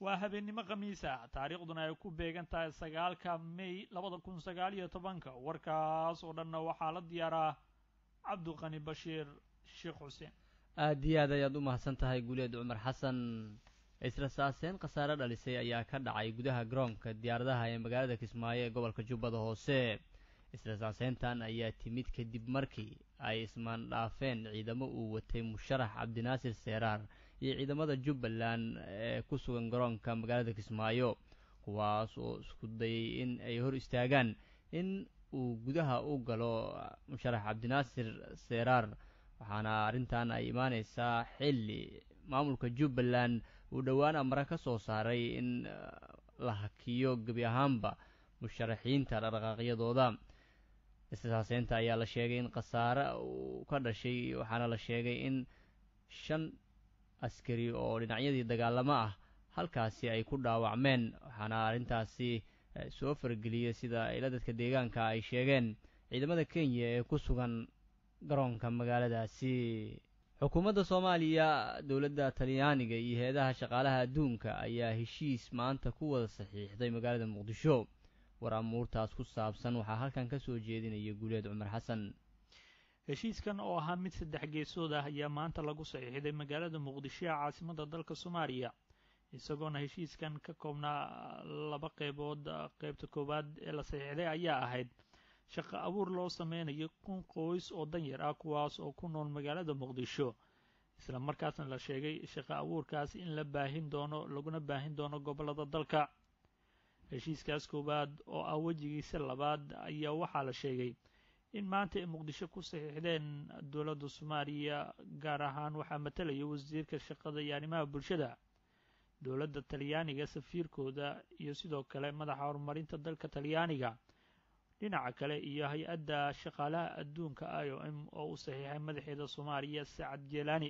waa habeennimo khamiisa taariikhduna ay ku beegan tahay sagaalka may labada kun sagaal iyo tobanka warkaas oo dhanna waxaa la diyaaraa cabdiqani bashiir sheekh xuseen aada iyo aad ayaad u mahadsan tahay guuleed cumar xasan isla saaseen khasaare dhalisay ayaa ka dhacay gudaha garoonka diyaaradaha ee magaalada kismaayo ee gobolka jubbada hoose isla saaseyntan ayaa timid kadib markii ay ismaandhaafeen ciidamo uu watay musharax cabdinaasir seeraar iyo ciidamada jubbaland ee ku sugan garoonka magaalada kismaayo kuwaas oo isku dayay in ay hor istaagaan in uu gudaha u galo musharax cabdinaasir seeraar waxaana arrintan ay imaaneysaa xilli maamulka jubbaland uu dhowaan amare ka soo saaray in la hakiyo gebi ahaanba musharaxiinta dhaqdhaqaaqyadooda isasaaseynta ayaa la sheegay in khasaare uu ka dhashay waxaana la sheegay in shan askari oo dhinacyadii dagaalamo ah halkaasi ay ku dhaawacmeen waxaana arrintaasi soo fargeliyay sida ila dadka deegaanka ay sheegeen ciidamada kenya ee ku sugan garoonka magaaladaasi xukuumadda soomaaliya dowladda talyaaniga iyo heedaha shaqaalaha adduunka ayaa heshiis maanta ku wada saxiixday magaalada muqdisho war amuurtaas ku saabsan waxaa halkan ka soo jeedinaya guuleed cumar xasan heshiiskan oo ahaa mid saddex geesood ah ayaa maanta lagu saxiixday magaalada muqdisho ee caasimada dalka soomaaliya isagoona heshiiskan ka koobnaa laba qeybood qeybta koowaad ee la saxiixday ayaa ahayd shaqo abuur loo sameynayo kun qoys oo danyar ah kuwaas oo ku nool magaalada muqdisho isla markaasna la sheegay shaqo abuurkaas in la baahin doono laguna baahin doono gobollada dalka heshiiskaas koowaad oo ah wejigiisa labaad ayaa waxaa la sheegay in maanta ay muqdisho ku saxiixdeen dowladda soomaaliya gaar ahaan waxaa matalaya wasiirka shaqada iyo arrimaha bulshada dowladda talyaaniga safiirkooda iyo sidoo kale madaxa horumarinta dalka talyaaniga dhinaca kale iyo hay-adda shaqaalaha adduunka i o m oo u saxiixay madaxeeda soomaaliya sacad jeelaani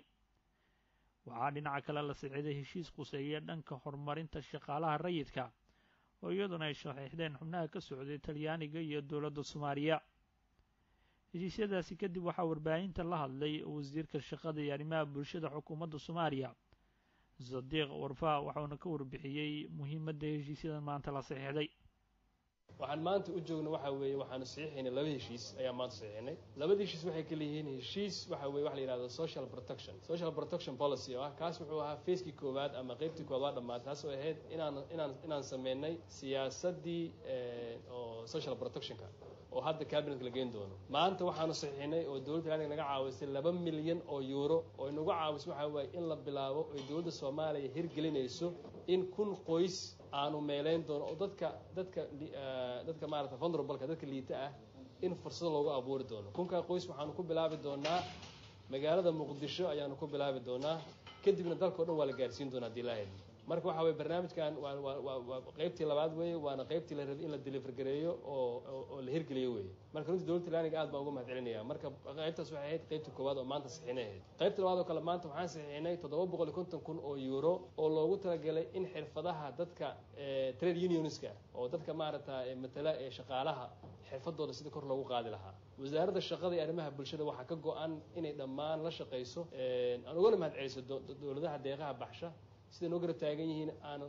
waxaa dhinaca kale la saxiixday heshiis quseeya dhanka horumarinta shaqaalaha rayidka oo iyaduna ay saxiixdeen xubnaha ka socday talyaaniga iyo dowladda soomaaliya heshiisyadaasi kadib waxaa warbaahinta la hadlay wasiirka shaqada iyo arrimaha bulshada xukuumadda soomaaliya sadiiq warfaa waxauna ka warbixiyey muhiimadda heshiisyadan maanta la saxiixday waxaan maanta u joogna waxa weeye waxaanu saxiixaynay laba heshiis ayaa maanta saxiixnay labada heshiis waxay kala yihiin heshiis waxa weye waxa la yihahdo social protection social protection policy oo ah kaas wuxuu ahaa facekii koowaad ama qeybtii koowaad waa dhammaatay taas oo ahayd inaan inaan inaan sameynay siyaasaddii oo social protectionka oo hadda cabinetka la geyn doono maanta waxaanu saxiixinay oo dowladda talyaaniga naga caawisay laba milyan oo euro oo inagu caawisay waxa waaye in la bilaabo oy dowladda soomaaliya hirgelinayso in kun qoys aanu meeleyn doono oo dadka dadka dadka maarata vulnerableka dadka liita ah in fursado loogu abuuri doono kunkaa qoys waxaanu ku bilaabi doonaa magaalada muqdisho ayaanu ku bilaabi doonaa kadibna dalka o dhan waa la gaarsiin doonaa hadii laa heli marka waxa weye barnaamijkan waa waa waa waa qeybtii labaad weeye waana qeybtii la rabay in la deliver gareeyo oo oo la hirgeliyo weeye marka runtii dowladda talyaaniga aad baan uga mahad celinaya marka qeybtaas waxay ahayd qeybtii koowaad oo maanta saxiinay ahayd qeybta labaad oo kale maanta waxaan saxiixinay toddoba boqol iyo konton kun oo euro oo loogu talagalay in xirfadaha dadka trade unionska oo dadka maaragta matala ee shaqaalaha xirfadooda sida kor loogu qaadi lahaa wasaaradda shaqada iyo arrimaha bulshada waxaa ka go-an inay dhammaan la shaqayso aan ugana mahad celiso dowladaha deeqaha baxsha siday noo garab taagan yihiin aanan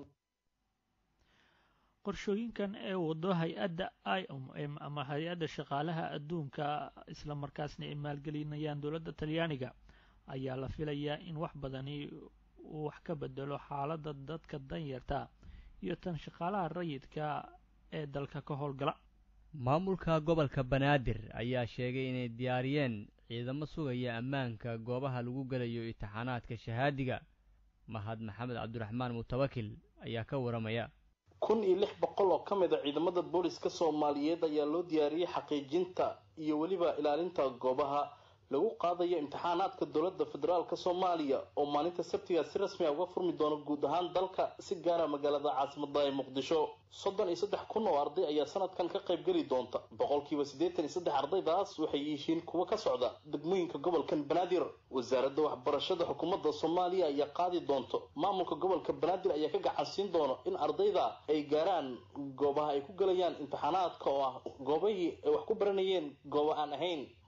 qorshooyinkan ee wado hay-adda i o m ama hay-adda shaqaalaha adduunka isla markaasna ay maalgelinayaan dowladda talyaaniga ayaa la filayaa in wax badani uu wax ka bedelo xaaladda dadka danyarta iyo tan shaqaalaha rayidka ee dalka ka howlgala maamulka gobolka banaadir ayaa sheegay inay diyaariyeen ciidamo sugaya ammaanka goobaha lagu gelayo imtixaanaadka shahaadiga mahad maxamed cabdiraxmaan mutawakil ayaa ka waramaya kun iyo lix boqol oo ka mid a ciidamada booliska soomaaliyeed ayaa loo diyaariyey xaqiijinta iyo weliba ilaalinta goobaha lagu qaadayo imtixaanaadka dowladda federaalk soomaaliya oo maalinta sabtiga si rasmi a uga furmi doono guud ahaan dalka si gaara magaalada caasimada ee muqdisho soddon iyo saddex kun oo arday ayaa sanadkan ka qayb geli doonta boqolkiiba siddeetan iyo saddex ardaydaas waxay yihiin kuwo ka socda degmooyinka gobolkan banaadir wasaaradda waxbarashada xukuumadda soomaaliya ayaa qaadi doonto maamulka gobolka banaadir ayaa ka gacansiin doono in ardayda ay gaaraan goobaha ay ku gelayaan imtixaanaadka oo ah goobahii ay wax ku baranayeen goobo aan ahayn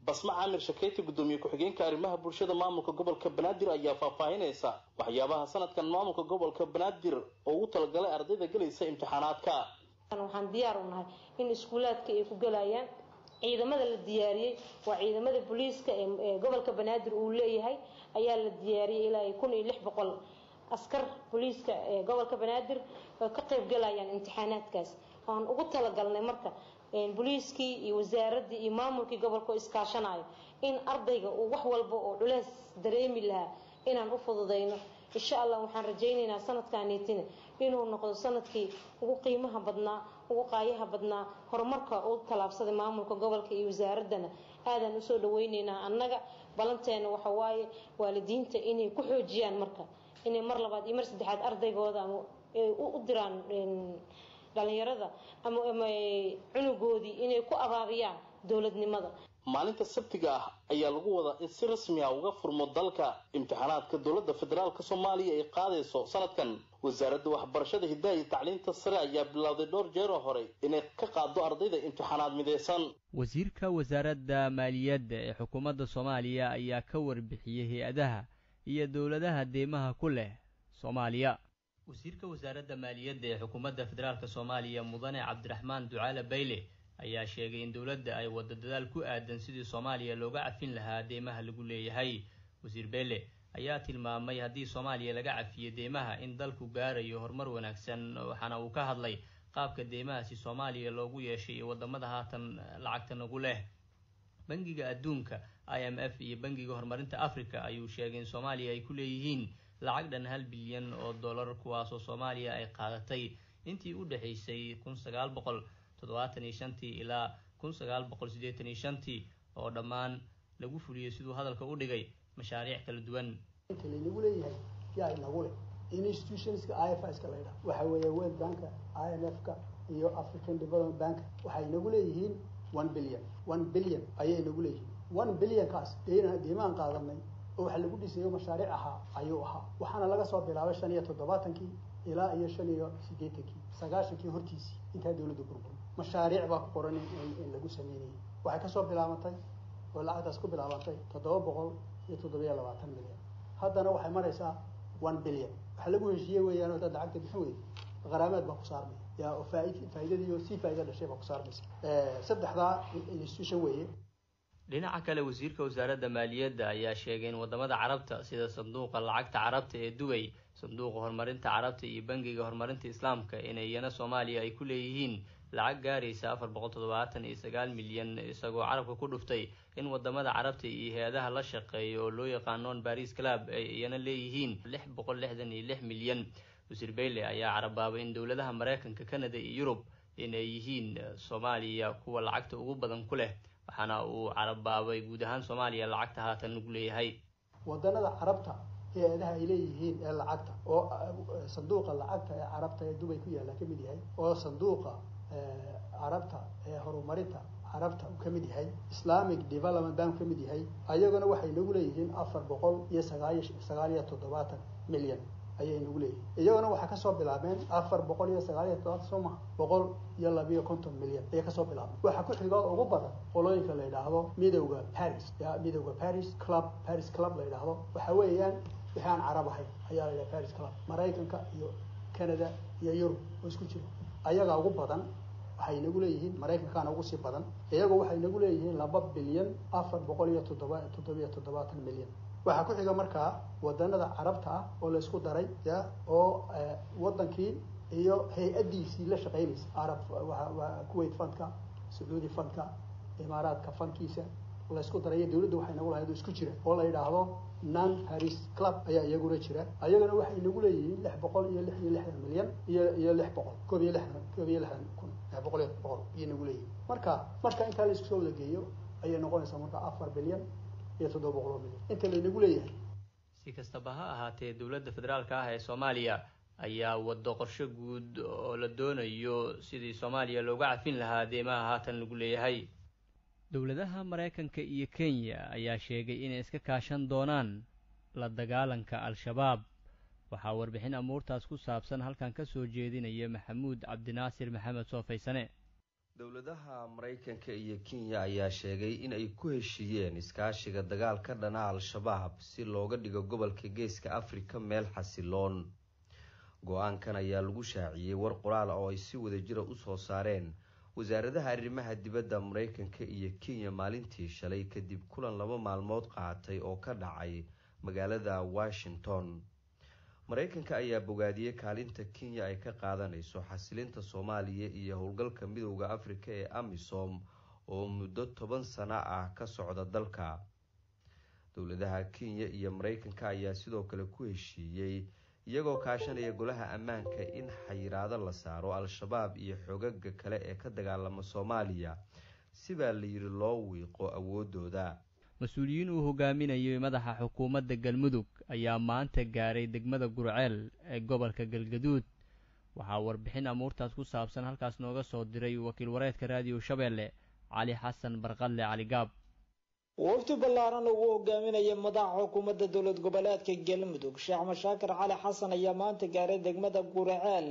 basma caamir shakeyti guddoomiye ku-xigeenka arrimaha bulshada maamulka gobolka banaadir ayaa faahfaahinaysa waxyaabaha sanadkan maamulka gobolka banaadir oo ugu talagalay ardayda gelaysa imtixaanaadka waxaan diyaar u nahay in iskuulaadka ay ku gelayaan ciidamada la diyaariyey waa ciidamada booliiska ee gobolka banaadir uu leeyahay ayaa la diyaariyey ilaa kun iyo lix boqol askar booliiska ee gobolka banaadir oo ka qayb galayaan imtixaanaadkaas waan ugu talagalnay marka booliiskii iyo wasaaradii iyo maamulkii gobolka oo iskaashanayo in ardayga uu wax walba oo culeys dareemi lahaa inaan u fududayno insha allah waxaan rajaynaynaa sanadkaaniitina inuu noqdo sanadkii ugu qiimaha badnaa ugu qaayaha badnaa horumarka u tallaabsaday maamulka gobolka iyo wasaaraddana aadaan usoo dhaweyneynaa annaga balanteena waxa waaye waalidiinta inay ku xoojiyaan marka inay mar labaad iyo mar saddexaad ardaygooda ama u diraan dhalinyarada ama cunugoodii inay ku abaabiyaan dowladnimada maalinta sabtiga ah ayaa lagu wadaa in si rasmi ah uga furmo dalka imtixaanaadka dowladda federaalk soomaaliya ay qaadayso sanadkan wasaaradda waxbarashada hiddaha iyo tacliinta sare ayaa bilowday dhowr jeeroo hore inay ka qaado ardayda imtixaanaad midaysan wasiirka wasaaradda maaliyadda ee xukuumadda soomaaliya ayaa ka warbixiyey hay-adaha iyo dowladaha deymaha ku leh soomaaliya wasiirka wasaaradda maaliyadda ee xukuumadda federaalk soomaaliya mudane cabdiraxmaan ducaale bayle ayaa sheegay in dowladda ay waddo dadaal ku aadan sidii soomaaliya looga cafin lahaa deymaha lagu leeyahay wasiir beele ayaa tilmaamay haddii soomaaliya laga cafiyo deymaha in dalku gaarayo horumar wanaagsan waxaana uu ka hadlay qaabka deymahaasi soomaaliya loogu yeeshay iyo waddamada haatan lacagta nagu leh bangiga adduunka i m f iyo bangiga horumarinta africa ayuu sheegay in soomaaliya ay ku leeyihiin lacag dhan hal bilyan oo dollar kuwaasoo soomaaliya ay qaadatay intii u dhexaysay kun sagaal boqol toddobaatan iyo shantii ilaa kun sagaal boqol siddeetan iyo shantii oo dhammaan lagu fuliyey siduu hadalka u dhigay mashaariic kala duwan inta laynagu leeyahay yaa inagu leh institutionska i f ska laydhaha waxa weeye world banka i m f ka iyo african development bank waxay inagu leeyihiin one billion one billion ayay inagu leeyihiin one billionkaas deymaan qaadanay oo waxa lagu dhisayo mashaariic ahaa ayuu ahaa waxaana laga soo bilaabay shan iyo toddobaatankii ilaa iyo shan iyo siddeetankii sagaashankii hortiisii intaa dawladda burbur mashaariic baa ku qoran in lagu sameynayay waxay kasoo bilaabantay oo lacagtaas ku bilaabantay toddoba boqol iyo toddobiyo labaatan milyan haddana waxay maraysaa one billion waxa lagu heshiiye weeyaan oo dad lacagta bixin weyda qaraameed baa ku saarmaya yaa oo faaid faa'iidadii oo sii faa'iida dhashay baa ku saarmaysa saddexdaa institution weeye dhinaca kale wasiirka wasaaradda maaliyadda ayaa sheegay in waddamada carabta sida sanduuqa lacagta carabta ee dubay sanduuqa horumarinta carabta iyo bangiga horumarinta islaamka inay iyana soomaaliya ay ku leeyihiin lacag gaaraysa afar boqol toddobaatan iyo sagaal milyan isagoo carabka ku dhuftay in waddamada carabta iyo hay-adaha la shaqeeya oo loo yaqaanoon baris club ay iyana leeyihiin lix boqol lixdan iyo lix milyan wasiir bayle ayaa carabaabay in dowladaha maraykanka canada iyo yurub inay yihiin soomaaliya kuwa lacagta ugu badan ku leh waxaana uu carabaabay guud ahaan soomaaliya lacagta haatan lagu leeyahay wadanada carabta hay-adaha ay leeyihiin ee lacagta oo sanduuqa lacagta ee carabta ee dubay ku yaalla ka mid yahay oo sanduuqa carabta ee horumarinta carabta uu ka mid yahay islamic development bank ka mid yahay ayaguna waxay nagu leeyihiin afar boqol iyo sagaaiy sagaal iyo toddobaatan milyan ayay nagu leeyihin iyaguna waxay kasoo bilaabeen afar boqol iyo sagaal iyo toddobaatan soo maha boqol iyo labiyo konton milyan ayay kasoo bilaabeen waxaa ku xigo ugu badan qolooyinka la yidhaahdo midowda paris ya midowda paris club paris club la yidhaahdo waxa weeyaan wixii aan carab ahayn ayaa la yidhaha paris club maraykanka iyo canada iyo yurub oo isku jiro ayagaa ugu badan waxay nagu leeyihiin maraykankaana ugu sii badan iyagoo waxay nagu leeyihiin laba bilyan afar boqol iyo toddoba toddobiyo toddobaatan milyan waxaa ku xiga markaa wadanada carabta ah oo la isku daray ya oo wadankii iyo hay-addiisii la shaqeynaysa arab kuwait fundka sacuudi fundka imaaraadka fundkiisa la isku daray iyo dawladda waxay nagu lahayd oo isku jira oo la yidhaahdo non paris club ayaa iyaguna jira ayagana waxay nagu leeyihiin lix boqol iyo lix iyo lixdan milyan iyo iyo lix boqol koob iyo lixdan koob iyo lixdan kun lix boqol iyo boqol ayay nagu leeyihiin marka marka intaa la isku soo wada geeyo ayay noqonaysaa marka afar bilyan iyo toddoba boqol oo milyan inta laynagu leeyahay si kastaba ha ahaatee dowladda federaalka ah ee soomaaliya ayaa waddo qorshe guud oo la doonayo sidii soomaaliya looga cafin lahaa deymaha haatan lagu leeyahay dowladaha maraykanka iyo kenya ayaa sheegay inay iska kaashan doonaan la dagaalanka al-shabaab waxaa warbixin amuurtaas ku saabsan halkan ka soo jeedinaya maxamuud cabdinaasir maxamed soofaysane dowladaha maraykanka iyo kenya ayaa sheegay in ay ku heshiiyeen iskaashiga dagaal ka dhana al-shabaab si looga dhigo gobolka geeska afrika meel xasiloon go-aankan ayaa lagu shaaciyey war qoraal oo ay si wada jira usoo saareen wasaaradaha arrimaha dibadda maraykanka iyo kenya maalintii shalay kadib kulan laba maalmood qaatay oo ka dhacay magaalada washington maraykanka ayaa bogaadiyey kaalinta kenya ay ka qaadanayso xasilinta soomaaliya iyo howlgalka midooda afrika ee amisom oo muddo toban sano ah ka socda dalka dowladaha kenya iyo maraykanka ayaa sidoo kale ku heshiiyey iyagoo kaashanaya golaha ammaanka in xayiraado la saaro al-shabaab iyo xogaga kale ee ka dagaalama soomaaliya sibaa layidhi loo wiiqo awoodooda mas-uuliyiin uu hogaaminayay madaxa xukuumadda galmudug ayaa maanta gaaray degmada gurceel ee gobolka galgaduud waxaa warbixin amuurtaas ku saabsan halkaas nooga soo diray wakiil wareedka raadiyo shabeelle cali xasan barqadle cali gaab wafdi ballaaran ugu hogaaminaya madaxa xukuumadda dowlad goboleedka galmudug sheekh mashaakir cali xasan ayaa maanta gaaray degmada gurceel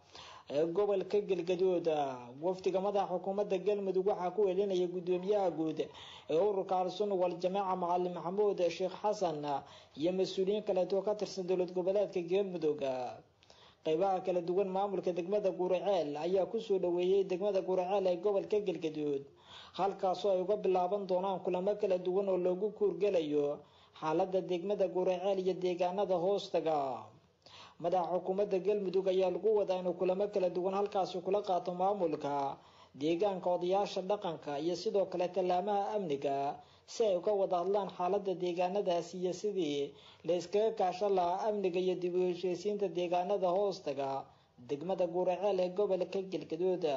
ee gobolka galgaduud wafdiga madaxa xukuumadda galmudug waxaa ku elinaya guddoomiyaha guud ee ururka al-sunna wal-jamaaca macalin maxamuud sheekh xasan iyo mas-uuliyiin kaleeto ka tirsan dowlad goboleedka galmudug qeybaha kala duwan maamulka degmada gurceel ayaa kusoo dhaweeyey degmada gurceel ee gobolka galgaduud halkaasoo ay uga bilaaban doonaan kulamo kala duwan oo loogu kuurgelayo xaalada degmada gurceel iyo deegaanada hoostaga madaxa xukuumadda galmudug ayaa lagu wadaa inuu kulamo kala duwan halkaasi kula qaato maamulka deegaanka odayaasha dhaqanka iyo sidoo kale tallaamaha amniga si ay uga wada hadlaan xaalada deegaanadaasi iyo sidii la iskaga kaashan lahaa amniga iyo dib u heshiisiinta deegaanada hoostaga degmada guraceel ee gobolka galgaduud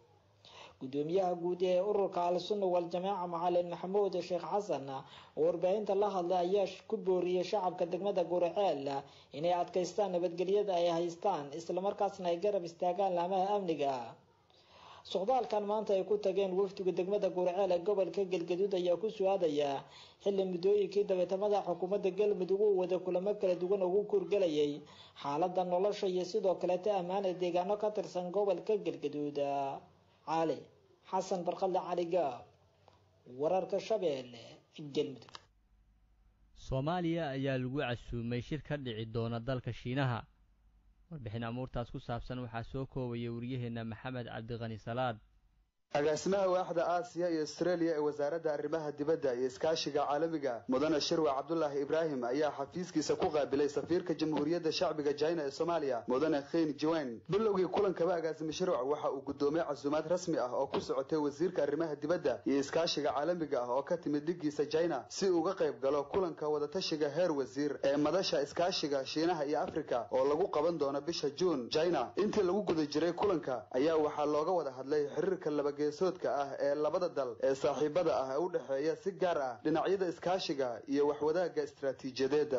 gudoomiyaha guud ee ururka al-sunna wal-jamaaca macalin maxamuud sheekh xasan oo warbaahinta la hadlay ayaa ku booriyey shacabka degmada guraceel inay adkaystaan nabadgelyada ay haystaan islamarkaasna ay garab istaagaan laamaha amniga socdaalkan maanta ay ku tageen wafdiga degmada guraceel ee gobolka galgaduud ayaa ku su-aadaya xilli muddooyinkii dabeetamada xukuumadda galmudug uu wada kulamo kala duwan ugu kurgelayay xaalada nolosha iyo sidoo kaleeta ammaana deegaano ka tirsan gobolka galgaduud cali xasan barqadle cali gaab wararka shabeelle galmudug soomaaliya ayaa lagu casuumay shir ka dhici doona dalka shiinaha warbixin amuurtaas ku saabsan waxaa soo koobaya waryaheena maxamed cabdiqani salaad agaasimaha waaxda aasiya iyo astreeliya ee wasaaradda arrimaha dibadda iyo iskaashiga caalamiga mudane shirwa cabdulaahi ibraahim ayaa xafiiskiisa ku qaabilay safiirka jamhuuriyadda shacbiga jina ee soomaaliya mudane khayn jiwayn bilowgii kulankaba agaasime shirwac waxa uu gudoomay casuumaad rasmi ah oo ku socotay wasiirka arrimaha dibadda iyo iskaashiga caalamiga ah oo ka timid dhigiisa jina si uu uga qayb galo kulanka wadatashiga heer wasiir ee madasha iskaashiga shiinaha iyo afrika oo lagu qaban doono bisha juun jina intii lagu guda jiray kulanka ayaa waxaa looga wada hadlay xiriirka labage soodka ah ee labada dal ee saaxiibada ah ee u dhexeeya si gaar ah dhinacyada iskaashiga iyo waxwadaagga istaraatiijiyadeeda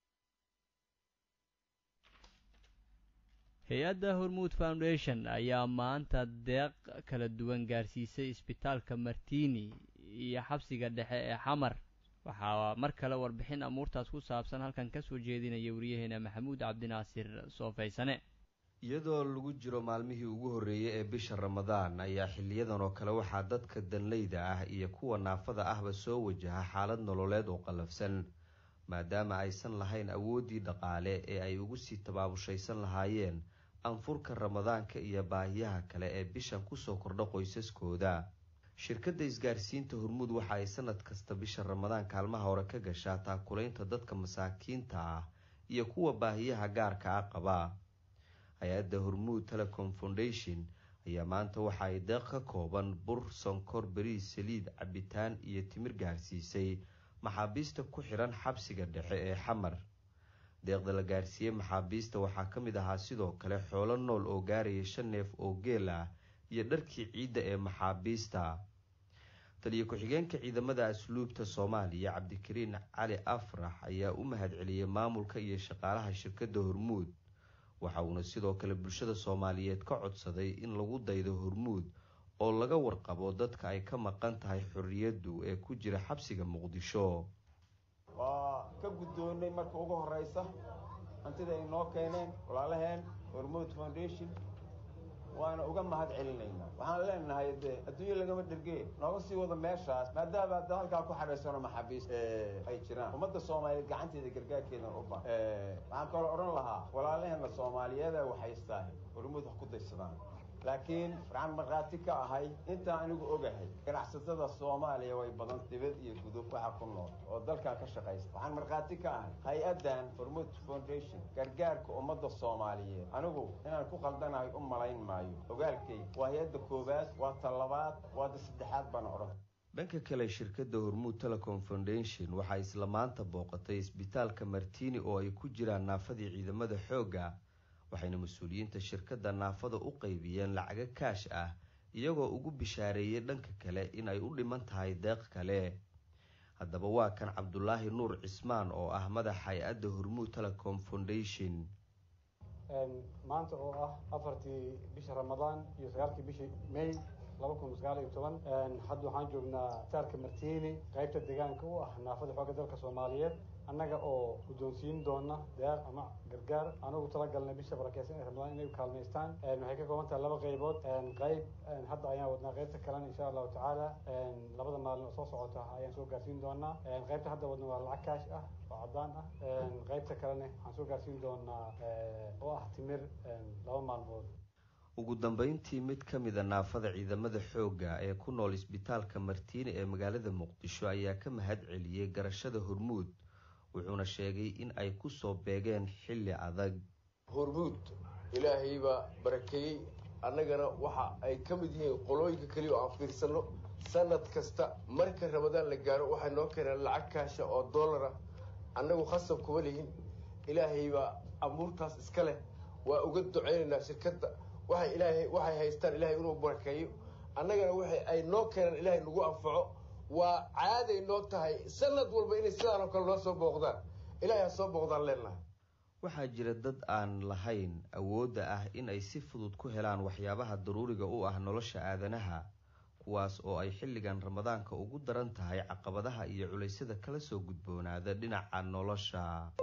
hay-adda hormuud foundation ayaa maanta deeq kala duwan gaarsiisay isbitaalka martini iyo xabsiga dhexe ee xamar waxaa mar kale warbixin amuurtaas ku saabsan halkan kasoo jeedinaya wariyaheena maxamuud cabdinaasir soofaysane iyadoo lagu jiro maalmihii ugu horreeyey ee bisha ramadaan ayaa xiliyadan oo kale waxaa dadka danleyda ah iyo kuwa naafada ahba soo wajaha xaalad nololeed oo qallafsan maadaama aysan lahayn awooddii dhaqaale ee ay ugu sii tabaabushaysan lahaayeen anfurka ramadaanka iyo baahiyaha kale ee bishan kusoo kordha qoysaskooda shirkadda isgaarsiinta hormuud waxa ay sanad kasta bisha ramadaan kaalmaha hore ka gashaa taakulaynta dadka masaakiinta ah iyo kuwa baahiyaha gaarka ah qaba hay-adda hormuud telecom foundation ayaa maanta waxa ay deeq ka kooban bur sonkor beriis saliid cabitaan iyo timir gaarsiisay maxaabiista ku xiran xabsiga dhexe ee xamar deeqda la gaarsiiyey maxaabiista waxaa ka mid ahaa sidoo kale xoolo nool oo gaaraya shan neef oo geel ah iyo dharkii ciidda ee maxaabiista taliyo ku-xigeenka ciidamada asluubta soomaaliya cabdikariin cali afrax ayaa u mahadceliyey maamulka iyo shaqaalaha shirkadda hormuud waxa uuna sidoo kale bulshada soomaaliyeed ka codsaday in lagu daydo hormuud oo laga warqabo dadka ay ka maqan tahay xorriyaddu ee ku jira xabsiga muqdisho waa ka guddoonnay marka ugu horreysa hantida ay noo keeneen walaalaheen hormuud foundation waana uga mahad celinaynaa waxaan leenahay dee adduunye lagama dhergee nooga sii wada meeshaas maadaama hadda halkaa ku xadhaysano maxaabiis ay jiraan ummadda soomaaliyeed gacanteeda gargaarkeedan u ba waxaan kaloo odhan lahaa walaalaheena soomaaliyeed ee waxaystahay hormuud wax ku daysadaan laakiin waxaan markhaati ka ahay intaan anigu ogahay ganacsatada soomaaliya way badan dibad iyo gudub waxa ku nool oo dalkan ka shaqaysta waxaan markhaati ka ahay hay-addan hormuud foundation gargaarka ummadda soomaaliyeed anigu inaan ku qaldanahay u malayn maayo ogaalkay waa hay-adda koowaad waa ta labaad waa ta saddexaad baan odhan dhanka kale shirkadda hormuud telecom foundation waxaa isla maanta booqatay isbitaalka martini oo ay ku jiraan naafadii ciidamada xoogga waxayna mas-uuliyiinta shirkadda naafada u qaybiyeen lacago kaash ah iyagoo ugu bishaareeyey dhanka kale in ay u dhiman tahay deeq kale haddaba waa kan cabdulaahi nuur cismaan oo ah madax hay-adda hormuud telecom foundation maanta oo ah afartii bisha ramadaan iyo sagaalkii bishii may laba kun sagaal iyo toban hadda waxaan joognaa isbitaalka martini qaybta deegaanka u ah naafada xoogga dalka soomaaliyeed annaga oo guddoonsiin doona deeq ama gargaar anugu talagalnay bisha barakeysan ee ramadaan inay u kaalmaystaan waxay ka kooban tahay laba qaybood qayb hadda ayaan wadnaa qaybta kalena insha allahu tacaala labada maalin oo soo socota ayaan soo gaarsiin doonaa qaybta hadda wadna waa lacag kaash ah oo caddaan ah qaybta kalena waxaan soo gaarsiin doonaa oo ah timir laba maalmood ugu dambeyntii mid ka mida naafada ciidamada xoogga ee ku nool isbitaalka martiini ee magaalada muqdisho ayaa ka mahad celiyey garashada hormuud wuxuuna sheegay in ay ku soo beegeen xilli adag hormuud ilaahay baa barakeeyey annagana waxa ay ka mid yihiin qolooyinka keliya oo aan fiirsanno sanad kasta marka ramadaan la gaaro waxay noo keeneen lacag kaasha oo dollar ah annagu khasab kuma lihin ilaahay baa amuurtaas iska leh waa uga duceynaynaa shirkadda waxay ilaahay waxay haystaan ilaahay inuu barakeeyo annagana waxay ay noo keeneen ilaahay nagu anfaco waa caaday noo tahay sanad walba inay sidaan oo kale noo soo booqdaan ilaahay ha soo booqdaan leenahay waxaa jira dad aan lahayn awoodda ah in ay si fudud ku helaan waxyaabaha daruuriga u ah nolosha aadanaha kuwaas oo ay xilligan ramadaanka ugu daran tahay caqabadaha iyo culaysyada kala soo gudboonaada dhinaca nolosha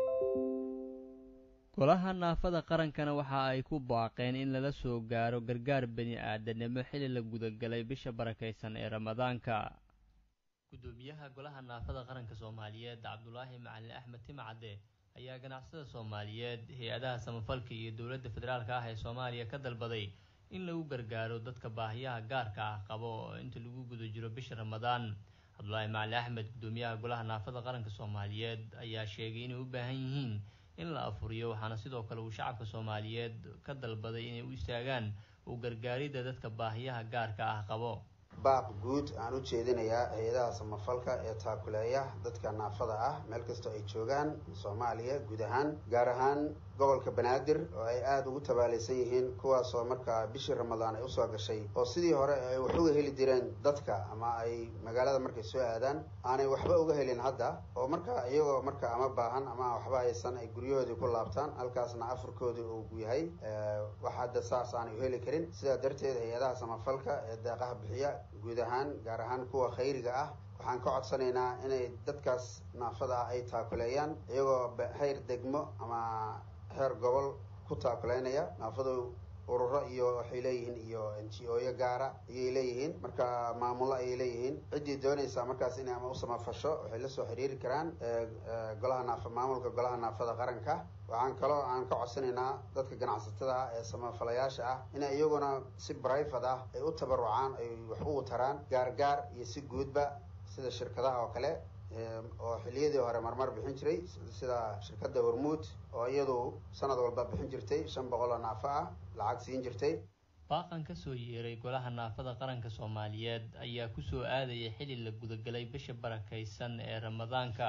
golaha naafada qarankana waxa ay ku baaqeen in lala soo gaaro gargaar bani aadanimo xilli la gudagalay bisha barakaysan ee ramadaanka gudoomiyaha golaha naafada qaranka soomaaliyeed cabdulaahi macalin axmed timcadde ayaa ganacsada soomaaliyeed hay-adaha samafalka iyo dowladda federaalka ah ee soomaaliya ka dalbaday in lagu gargaaro dadka baahiyaha gaarka ah qabo inta lagu guda jiro bisha ramadaan cabdulaahi macalin axmed gudoomiyaha golaha naafada qaranka soomaaliyeed ayaa sheegay inay u baahan yihiin in la afuriyo waxaana sidoo kale uu shacabka soomaaliyeed ka dalbaday inay u istaagaan u gargaaridda dadka baahiyaha gaarka ah qabo baaq guud aan u jeedinayaa hay-adaha samafalka ee taakuleeya dadka naafada ah meel kastoo ay joogaan soomaaliya guud ahaan gaar ahaan gobolka banaadir oo ay aada ugu tabaalaysan yihiin kuwaasoo markaa bishii ramadaan ay usoo gashay oo sidii hore ay wax uga heli jireen dadka ama ay magaalada markay soo aadaan aanay waxba uga helin hadda oo markaa iyagoo marka ama baahan ama waxba haysan ay guryahoodii ku laabtaan halkaasna afurkoodii uu yahay wax hadda saas aanay u heli karin sidaa darteed hay-adaha samafalka ee deeqaha bixiya guud ahaan gaar ahaan kuwa khayriga ah waxaan ka codsanaynaa inay dadkaas naafada ah ay taakuleeyaan iyagoo hayr degmo ama heer gobol ku taakuleynaya naafadu ururo iyo waxay leeyihiin iyo n g o yo gaara ayay leeyihiin marka maamulo ayay leeyihiin ciddii doonaysaa markaas inay ama u samafasho waxay la soo xiriiri karaan golaha naafa maamulka golaha naafada qaranka waxaan kaloo aan ka codsanaynaa dadka ganacsatada ah ee samafalayaasha ah inay iyaguna si brivate ah ay u tabarucaan ay wax ugu taraan gaargaar iyo si guudba sida shirkadaha oo kale oo xiliyadii hore marmar bixin jiray sida shirkadda hormuud oo iyadu sanad walba bixin jirtay shan boqol oo naafo ah lacag siin jirtay baaqan ka soo yeeray golaha naafada qaranka soomaaliyeed ayaa kusoo aadaya xilli la gudagalay bisha barakaysan ee ramadaanka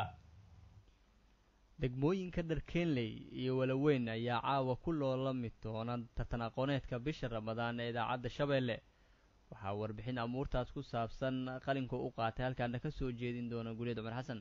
degmooyinka dharkeenley iyo walaweyn ayaa caawa ku loolami doona tartan aqooneedka bisha ramadaan ee idaacadda shabeelle waxaa warbixin amuurtaas ku saabsan qalinka u qaatay halkaana ka soo jeedin doona guleed cumar xasan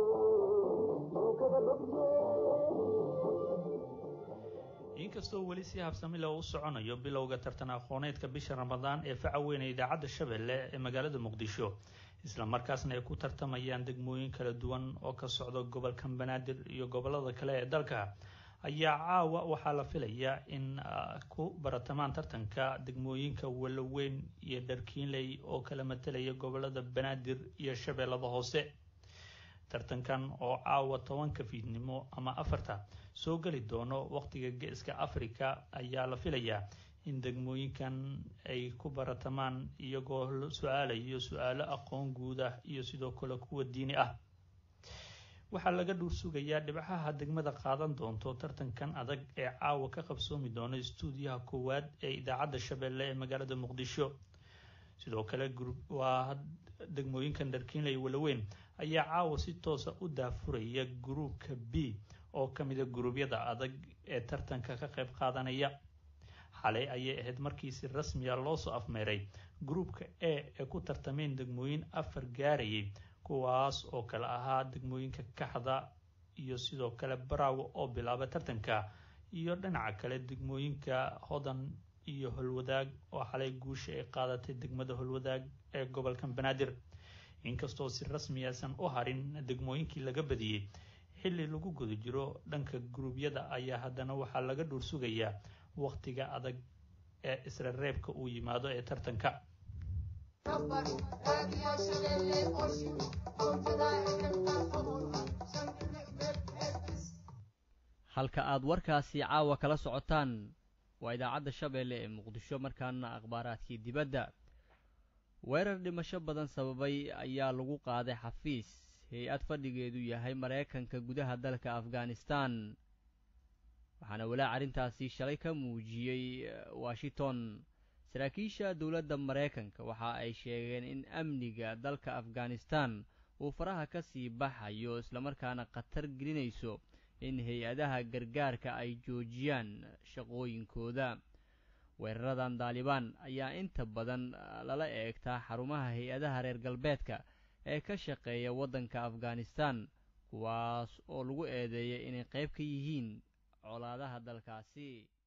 inkastoo weli si si habsami leh u soconayo bilowga tartan aqooneedka bisha ramadaan ee faca weyn ee idaacadda shabeelle ee magaalada muqdisho isla markaasna ay ku tartamayaan degmooyin kala duwan oo ka socda gobolka banaadir iyo gobolada kale ee dalka ayaa caawa waxaa la filayaa in ku baratamaan tartanka degmooyinka waloweyn iyo dharkiinley oo kala matelaya gobolada banaadir iyo shabeellada hoose tartankan oo caawa tobanka fiidnimo ama afarta soo geli doono waqtiga geeska africa ayaa la filayaa in degmooyinkan ay ku baratamaan iyagoo su-aalayo su-aalo aqoon guud ah iyo sidoo kale kuwa diini ah waxaa laga dhuur sugayaa dhibcaha degmada qaadan doonto tartankan adag ee caawa ka qabsoomi doona istuudiyaha koowaad ee idaacadda shabeelle ee magaalada muqdisho sidoo kale waa degmooyinkan dharkiinley walaweyn ayaa caawa si toosa u daafuraya gruubka b oo ka mida guruubyada adag ee tartanka ka qayb qaadanaya xalay ayay ahayd markii si rasmiya loosoo afmeeray gruubka a ee ku tartameen degmooyin afar gaarayay kuwaas oo kale ahaa degmooyinka kaxda iyo sidoo kale baraawo oo bilaaba tartanka iyo dhinaca kale degmooyinka hodan iyo holwadaag oo xalay guusha ay qaadatay degmada holwadaag ee gobolka banaadir inkastoo si rasmi aysan u harin degmooyinkii laga badiyey xilli lagu guda jiro dhanka guruubyada ayaa haddana waxaa laga dhuur sugayaa waqtiga adag ee isra reebka uu yimaado ee tartanka halka aad warkaasi caawa kala socotaan waa idaacadda shabeelle ee muqdisho markaana akhbaaraadkii dibadda weerar dhimasho badan sababay ayaa lagu qaaday xafiis hay-ad fadhigeedu yahay maraykanka gudaha dalka afghanistan waxaana walaac arrintaasi shalay ka muujiyey washington saraakiisha dowladda maraykanka waxa ay sheegeen in amniga dalka afghanistan uu faraha ka sii baxayo islamarkaana khatar gelinayso in hay-adaha gargaarka ay joojiyaan shaqooyinkooda weeraradan daalibaan ayaa inta badan lala eegtaa xarumaha hay-adaha reer galbeedka ee ka shaqeeya waddanka afghanistan kuwaas oo lagu eedeeyay inay qayb ka yihiin colaadaha dalkaasi